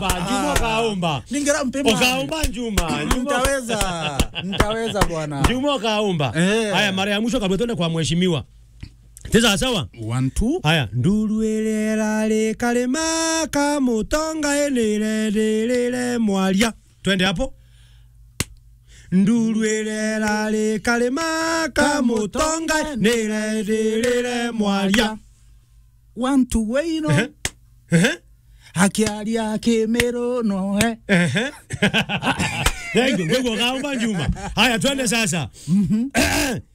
Juma kaomba. Ningera mpema. Ukaomba Juma. Juma. Nitaweza. Nitaweza bwana. Juma kaomba. Eh. Haya mara ya mwisho kabla tuende kwa mheshimiwa. Teza sawa? One, two. Haya, nduru elera le kalema kamutonga enire lile mwalia. Twende hapo. Nduru elera le kalema kamutonga enire lile mwalia. One, two, weino. Ehe. Ehe. Akiaria kimero no eh. Ehe. Thank you. Ngwego kaomba Juma. Haya twende sasa.